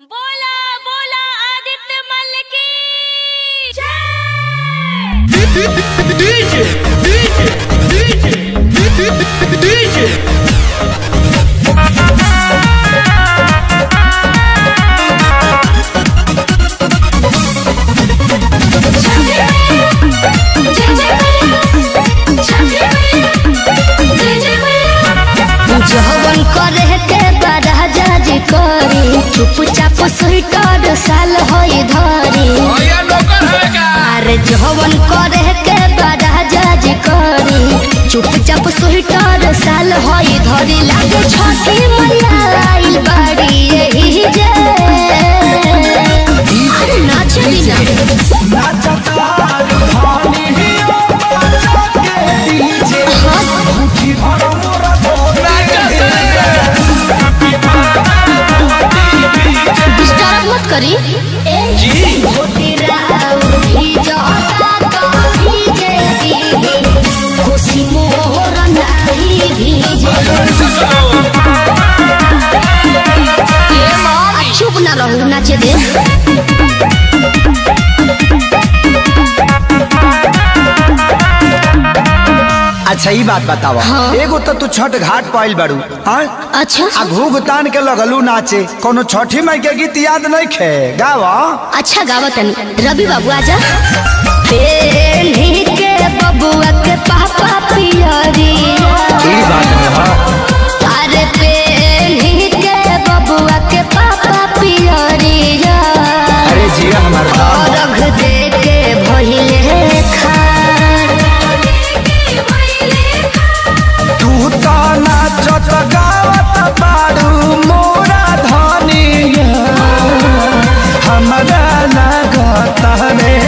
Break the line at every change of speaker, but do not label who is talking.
बोला बोला आदित्य मल की
DJ, DJ, DJ, DJ, DJ.
जवन करे के बड़ा जज करी चुपचाप स्वीटर साल होई धरी अरे जवन करे के बड़ा जज करी चुपचाप स्वीटर साल होई धरी लागे छठी मैया आइल बाड़ी यही जे अरे नाच दीना डिस्टर्ब मत करी खुशी मोर नाही भीजे आ, चुप ना रहू नाचे दे
अच्छा ई बात बतावा
हाँ।
एगो तो तू छठ घाट पाइल बाड़ू हाँ
अच्छा
आ घूघ तान के लगलू नाचे कोनो छठी माई के गीत याद नहीं खे गावा
अच्छा गावत रवि बाबू आजा पेन्ही के बबुआ के पापा पियरिया अरे पेन्ही के बबुआ के पापा पियरिया
अरे जिया हमार
रख दे के भइले खार
तू तो नाचत गावत बाड़ू मोरा धनिया हमरा लागत रे